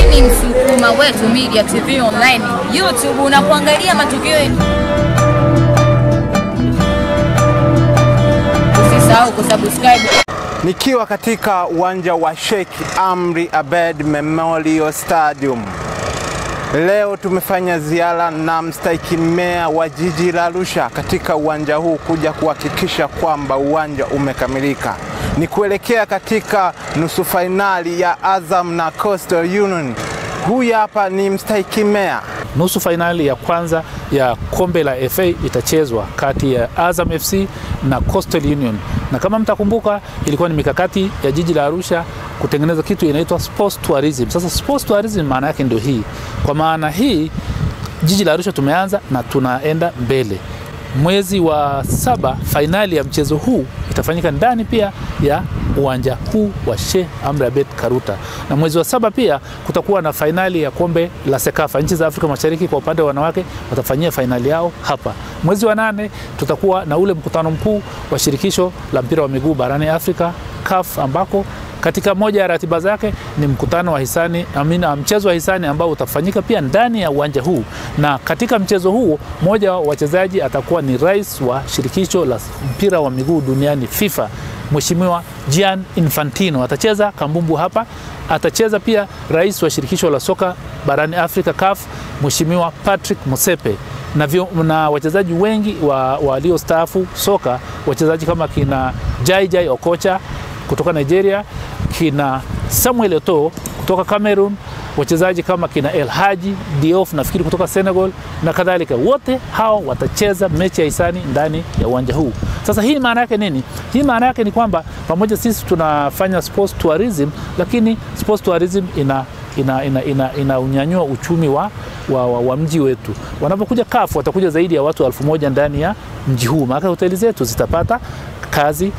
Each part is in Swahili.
ni Msukuma Wetu Media TV Online, YouTube unakuangalia matukio yetu. Usisahau kusubscribe. Nikiwa katika uwanja wa Sheikh Amri Abed Memorial Stadium. Leo tumefanya ziara na mstahiki meya wa jiji la Arusha katika uwanja huu kuja kuhakikisha kwamba uwanja umekamilika. Ni kuelekea katika nusu fainali ya Azam na Coastal Union. Huyu hapa ni mstahiki meya. Nusu fainali ya kwanza ya kombe la FA itachezwa kati ya Azam FC na Coastal Union, na kama mtakumbuka, ilikuwa ni mikakati ya jiji la Arusha kutengeneza kitu inaitwa sports tourism. Sasa sports tourism maana yake ndio hii. Kwa maana hii jiji la Arusha tumeanza na tunaenda mbele. Mwezi wa saba fainali ya mchezo huu itafanyika ndani pia ya uwanja huu wa Sheikh Amri Abeid Karuta, na mwezi wa saba pia kutakuwa na fainali ya kombe la Sekafa. Nchi za Afrika Mashariki kwa upande wa wanawake watafanyia fainali yao hapa. Mwezi wa nane tutakuwa na ule mkutano mkuu wa shirikisho la mpira wa miguu barani Afrika CAF, ambako katika moja ya ratiba zake ni mkutano wa hisani amina, mchezo wa hisani ambao utafanyika pia ndani ya uwanja huu, na katika mchezo huo mmoja wa wachezaji atakuwa ni rais wa shirikisho la mpira wa miguu duniani FIFA, Mheshimiwa Gian Infantino atacheza kambumbu hapa. Atacheza pia rais wa shirikisho la soka barani Afrika CAF, Mheshimiwa Patrick Motsepe na, vyo, na wachezaji wengi waliostaafu wa soka, wachezaji kama kina Jai Jai Okocha kutoka Nigeria, kina Samuel Eto'o kutoka Cameroon, wachezaji kama kina El Haji Diouf nafikiri kutoka Senegal na kadhalika. Wote hao watacheza mechi ya hisani ndani ya uwanja huu. Sasa hii maana yake nini? Hii maana yake ni kwamba pamoja sisi tunafanya sports tourism, lakini sports tourism ina ina, ina, ina, ina unyanyua uchumi wa, wa, wa, wa mji wetu. Wanapokuja kafu watakuja zaidi ya watu elfu moja ndani ya mji huu, maana hoteli zetu zitapata kazi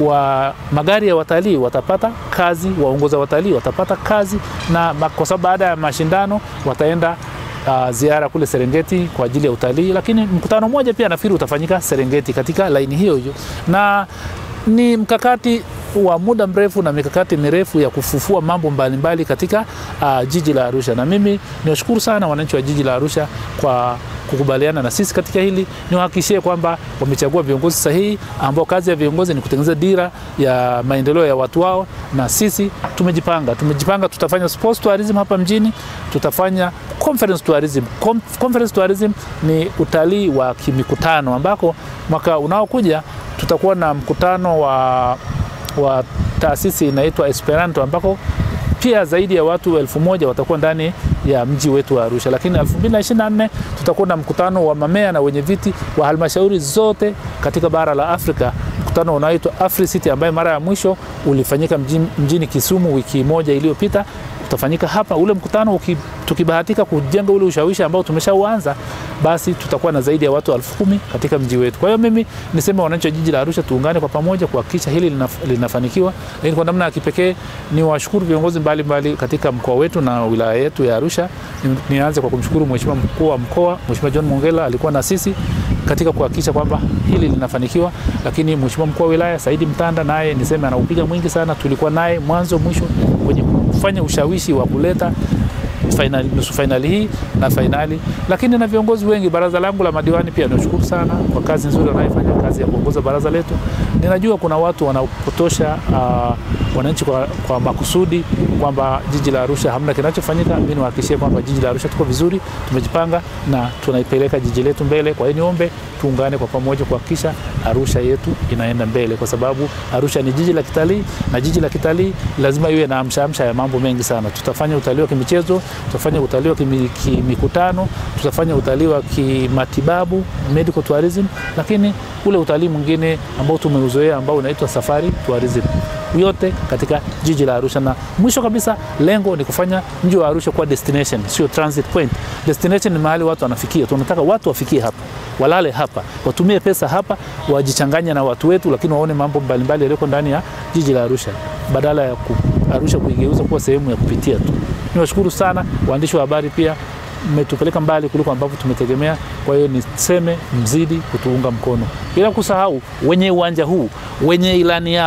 wa magari ya watalii watapata kazi, waongoza watalii watapata kazi, na kwa sababu baada ya mashindano wataenda uh, ziara kule Serengeti kwa ajili ya utalii, lakini mkutano mmoja pia nafikiri utafanyika Serengeti katika laini hiyo hiyo, na ni mkakati wa muda mrefu na mikakati mirefu ya kufufua mambo mbalimbali mbali katika uh, jiji la Arusha, na mimi niwashukuru sana wananchi wa jiji la Arusha kwa kukubaliana na sisi katika hili. Niwahakikishie kwamba wamechagua viongozi sahihi ambao kazi ya viongozi ni kutengeneza dira ya maendeleo ya watu wao, na sisi tumejipanga, tumejipanga. Tutafanya sports tourism hapa mjini, tutafanya conference tourism. Conference tourism ni utalii wa kimikutano, ambako mwaka unaokuja tutakuwa na mkutano wa, wa taasisi inaitwa Esperanto ambako pia zaidi ya watu elfu moja watakuwa ndani ya mji wetu wa Arusha. Lakini 2024 tutakuwa na mkutano wa mamea na wenye viti wa halmashauri zote katika bara la Afrika, mkutano unaoitwa AfriCity ambaye mara ya mwisho ulifanyika mjini, mjini Kisumu wiki moja iliyopita utafanyika hapa. Ule mkutano uki, tukibahatika kujenga ule ushawishi ambao tumeshauanza, basi tutakuwa na zaidi ya watu elfu kumi katika mji wetu. Kwa hiyo mimi niseme wananchi wa jiji la Arusha tuungane kwa pamoja kuhakikisha hili linaf, linafanikiwa. Lakini kwa namna ya kipekee ni washukuru viongozi mbalimbali katika mkoa wetu na wilaya yetu ya Arusha. Ni, nianze kwa kumshukuru Mheshimiwa mkuu wa mkoa Mheshimiwa John Mongela alikuwa na sisi katika kuhakikisha kwamba hili linafanikiwa, lakini Mheshimiwa mkuu wa wilaya Saidi Mtanda naye niseme anaupiga mwingi sana, tulikuwa naye mwanzo mwisho kwenye kufanya ushawishi wa kuleta fainali, nusu fainali hii na fainali, lakini na viongozi wengi. Baraza langu la madiwani pia nashukuru sana kwa kazi nzuri wanayofanya, kazi ya kuongoza baraza letu. Ninajua kuna watu wanaopotosha uh, wananchi kwa, kwa makusudi kwamba jiji la Arusha hamna kinachofanyika. Mimi niwahakikishie kwamba jiji la Arusha tuko vizuri, tumejipanga na tunaipeleka jiji letu mbele. Kwa hiyo niombe tuungane kwa pamoja kuhakikisha Arusha yetu inaenda mbele, kwa sababu Arusha ni jiji la kitalii na jiji la kitalii lazima iwe na amshaamsha ya mambo mengi sana. Tutafanya utalii wa kimichezo, tutafanya utalii wa kimikutano, tutafanya utalii wa kimatibabu medical tourism, lakini ule utalii mwingine ambao tumeuzoea ambao unaitwa safari tourism yote katika jiji la Arusha. Na mwisho kabisa, lengo ni kufanya mji wa Arusha kuwa destination, sio transit point. Destination ni mahali watu wanafikia. Tunataka watu wafikie hapa, walale hapa, watumie pesa hapa, wajichanganye na watu wetu, lakini waone mambo mbalimbali yaliyoko ndani ya jiji la Arusha badala ya ku, Arusha kuigeuza kuwa sehemu ya kupitia tu. Niwashukuru sana waandishi wa habari pia mmetupeleka mbali kuliko ambavyo tumetegemea. Kwa hiyo niseme mzidi kutuunga mkono, bila kusahau wenye uwanja huu wenye ilani yao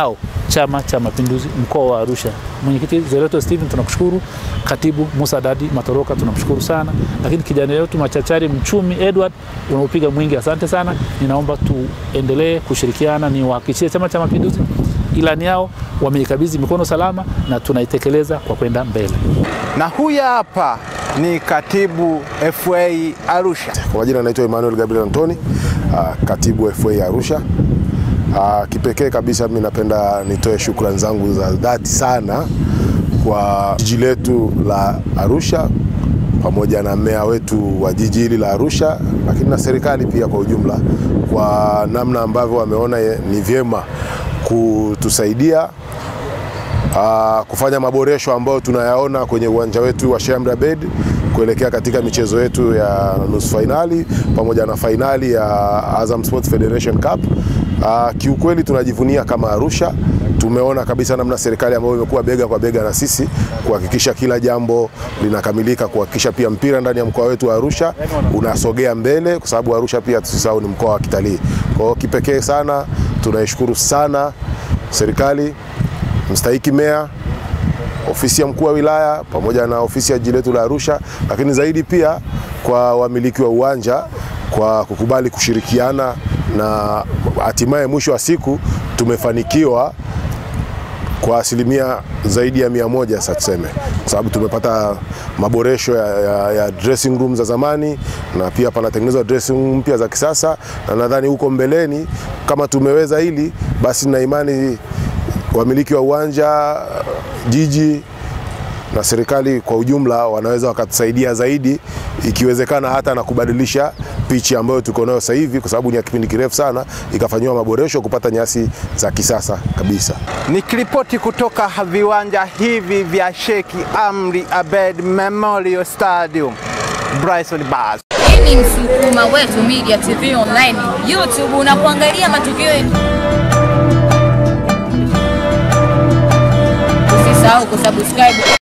Chama cha Mapinduzi mkoa wa Arusha. Mwenyekiti Zeleto Steven tunakushukuru, katibu Musa Dadi Matoroka tunamshukuru sana, lakini kijana wetu machachari mchumi Edward unaupiga mwingi, asante sana. Ninaomba tuendelee kushirikiana, niwahakikishie Chama cha Mapinduzi ilani yao wameikabidhi mikono salama na tunaitekeleza kwa kwenda mbele. Na huyu hapa ni katibu FA Arusha. Kwa majina anaitwa Emmanuel Gabriel Antoni, uh, katibu FA Arusha. Uh, kipekee kabisa mimi napenda nitoe shukrani zangu za dhati sana kwa jiji letu la Arusha pamoja na meya wetu wa jiji hili la Arusha, lakini na serikali pia kwa ujumla, kwa namna ambavyo wameona ni vyema kutusaidia uh, kufanya maboresho ambayo tunayaona kwenye uwanja wetu wa Sheikh Amri Abeid kuelekea katika michezo yetu ya nusu fainali pamoja na fainali ya Azam Sports Federation Cup. Uh, kiukweli tunajivunia kama Arusha. Tumeona kabisa namna serikali ambayo imekuwa bega kwa bega na sisi kuhakikisha kila jambo linakamilika, kuhakikisha pia mpira ndani ya mkoa wetu wa Arusha unasogea mbele, kwa sababu Arusha pia tusisahau ni mkoa wa kitalii. Kwa hiyo kipekee sana tunaishukuru sana serikali, mstahiki meya ofisi ya mkuu wa wilaya pamoja na ofisi ya jiji letu la Arusha, lakini zaidi pia kwa wamiliki wa uwanja kwa kukubali kushirikiana na hatimaye mwisho wa siku tumefanikiwa kwa asilimia zaidi ya mia moja sasa tuseme, kwa sababu tumepata maboresho ya, ya, ya dressing room za zamani na pia panatengenezwa dressing room mpya za kisasa, na nadhani huko mbeleni kama tumeweza hili, basi na imani wamiliki wa uwanja, jiji na serikali kwa ujumla wanaweza wakatusaidia zaidi, ikiwezekana hata na kubadilisha pichi ambayo tuko nayo sasa hivi, kwa sababu ni ya kipindi kirefu sana, ikafanyiwa maboresho kupata nyasi za kisasa kabisa. Nikiripoti kutoka viwanja hivi vya Sheikh Amri Abeid Memorial Stadium, Bryson Bas. Hii ni Msukuma Wetu Media TV Online, YouTube unapoangalia matukio yetu. Usisahau kusubscribe